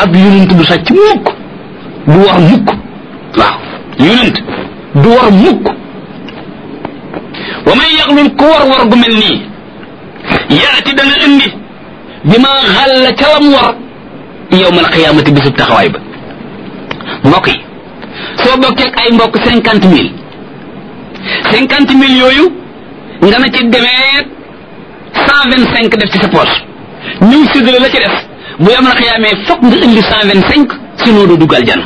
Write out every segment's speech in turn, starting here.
ab yonent du sàcc mukk du war mukk waaw yonent du war mukk wa man yaxlul ku war war gu mel nii yaati dana indi bi ma xàll ca lam war yowmal xiyaamati bisub taxawaay ba mbokk yi soo bokkee ak ay mbokk cinquante mille cinquante mille yooyu nga na ci demee cent vingt cinq def ci sa poche ñëw séddale la ci def bu yowmal xiyaamee fokk nga indi cent vingt cinq sinon doo dugg aljana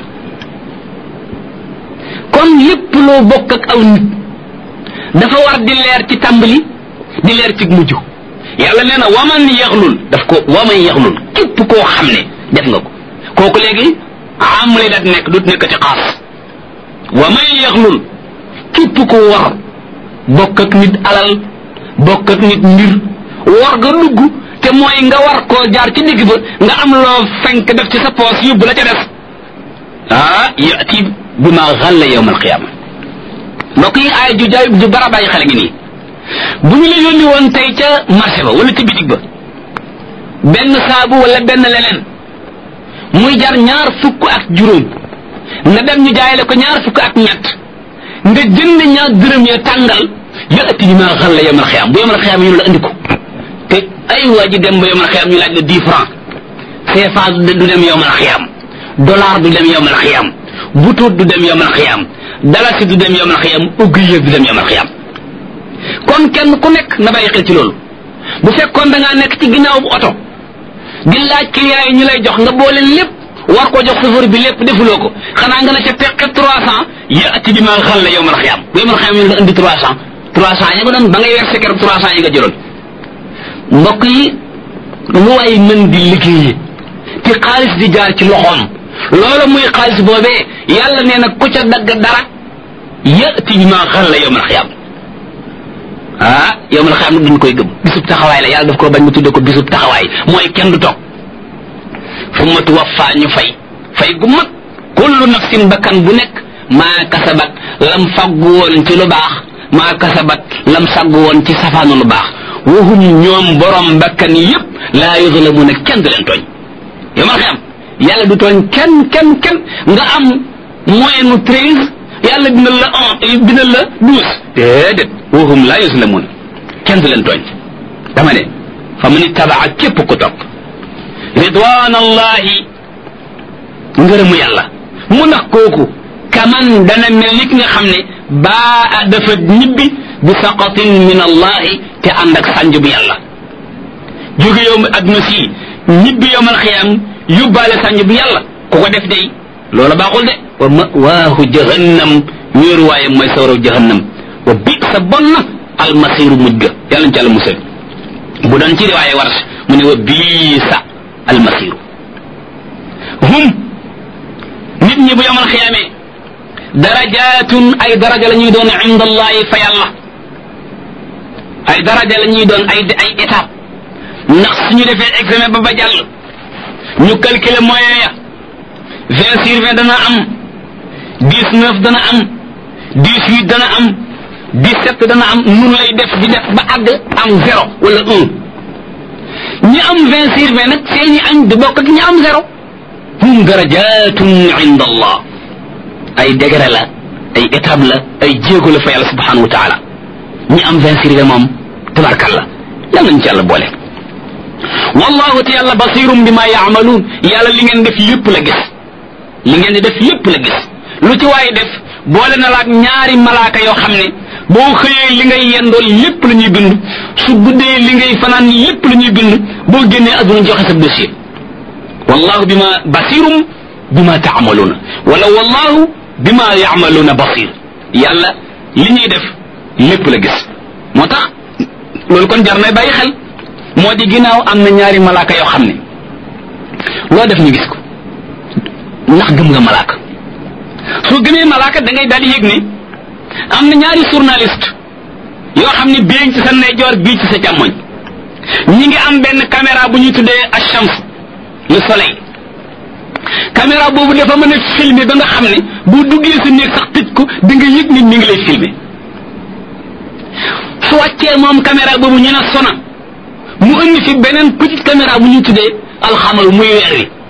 kon lépp loo bokk ak aw nit dafa war di leer ci tàmbali di leer ci mujj yàlla nee na waman yaxlul daf ko waman yaxlul képp koo xam ne def nga ko kooku léegi am lay dat nekk dut nekk ci xaas waman yaxlul képp ko war bokk ak nit alal bokk ak nit mbir war nga dugg te mooy nga war koo jaar ci digg ba nga am loo fenk def ci sa poos yóbbu la ca def ah yati bi ma xalla yowm alqiyama mbokk yi aay ju jaay ju bara bàyyi xale ngi nii bu ñu la yónni woon tey ca marché ba wala ca bitig ba benn saabu wala benn leneen muy jar ñaar fukk ak juróom nga dem ñu jaay la ko ñaar fukk ak ñett nga jënd ñaar dërëm ya tàngal yati bi ma xalla yowm alqiyama bu yowm alqiyama ñu la andi ko te ay waa ji dem ba yowm alqiyama ñu laaj la dix francs CFA du dem yowm alqiyama dollar du dem yowm alqiyama butuut du dem yowm alqiyama dalasi du dem yowmal xiyam ugg yëg du dem yowmal xiyam kon kenn ku nekk na bàyyi xel ci loolu bu fekkoon da ngaa nekk ci ginnaaw bu oto di laaj client yi ñu lay jox nga boole lépp war ko jox chauffeur bi lépp defuloo ko xanaa nga ne ca teqe trois cent yaati bi ma xal la yowmal xiyam bu yowmal xiyam ñu nga indi trois cent trois cent yi nga doon ba ngay weer seker trois cent yi nga jëloon mbokk yi lu waay mën di liggéeyee te xaalis di jaar ci loxoom loolu muy xaalis boobee yàlla nee na ku ca dagg dara yati bi ma xal la yowmal xiyaam ah yowmal xiyaam nag duñ koy gëm bisub taxawaay la yàlla daf ko bañ mu tudde ko bisub taxawaay mooy kenn du toog fu ma tuwaffa ñu fay fay gu mag kullu nafsin bakkan bu nekk maa kasabat lam faggu woon ci lu baax maa kasabat lam saggu woon ci safaanu lu baax wahum ñoom borom bakkan yépp laa yuzlamuna kenn du leen tooñ yowmal xiyaam yàlla du tooñ kenn kenn kenn nga am moyen nu treize yàlla bindal la un bindal la douze déedéet wahum laa yuslamun kenn du leen tooñ dama ne fa mu ni tabaa képp ku topp ridwanallahi ngërëmu yàlla mu nax kooku kaman dana mel ni ki nga xam ne baa dafa ñibbi bi saqatin min allahi te ànd ak sànj bu yàlla jóge yow adduna si ñibbi yowmal xiyaam yóbbaale sànj bu yàlla ku ko def day loola baaxul de wa mawaahu jahannam wéeruwaayam mooy sawraw jahannam wa bi sa bon na almasiru mujj ga yàlla ci àlla musal bu doon ci riwaaye warsh mu ne wa bii sa almasiru hum nit ñi bu yomal xiyaamee darajatun ay daraja la ñuy doon inda allahi fa yàlla ay daraja la ñuy doon ay ay étape ndax suñu defee examen ba ba jàll ñu calculer moyen ya vingt sur vingt dana am dix neuf dana am dix huit dana am dix sept dana am nun lay def di def ba àgg am zéro wala un ñi am vingt sur vingt nag seeni añ du bokk ak ñi am zéro hum darajatun inda allah ay degré la ay étape la ay jéego la fa yàlla subhanahu wa taala ñi am vingt sur vingt moom tabarkalla yàlla nañ ci yàlla boole wallahu te yàlla basirum bi ma yaamaluun yàlla li ngeen def lépp la gis li ngeen di def lépp la gis lu ci waaye def boole na laak ñaari malaaka yoo xam ne boo xëyee li ngay yendool lépp la ñuy bind su guddee li ngay fanaan lépp la ñuy bind boo génnee adduna joxe sa dossier wallahu bima basirum bima taamaluuna wala wallahu bima yaamaluuna basir yàlla li ñuy def lépp la gis moo tax loolu kon jar na bàyyi xel moo di ginnaaw am na ñaari malaaka yoo xam ne loo def ñu gis ko ndax gëm nga malaaka soo gëmee malaaka da ngay daal di yëg ne am na ñaari journaliste yoo xam ne bii ci sa ndeyjoor bii ci sa càmmoñ ñi ngi am benn caméra bu ñuy tuddee achams le soleil caméra boobu dafa mën a filmer ba nga xam ne boo duggee sa néeg sax tëj ko di nga yëg nit ñi ngi lay filmer su wàccee moom caméra boobu ñu ne sona mu indi fi beneen petite caméra bu ñuy tuddee alxamal muy weer wi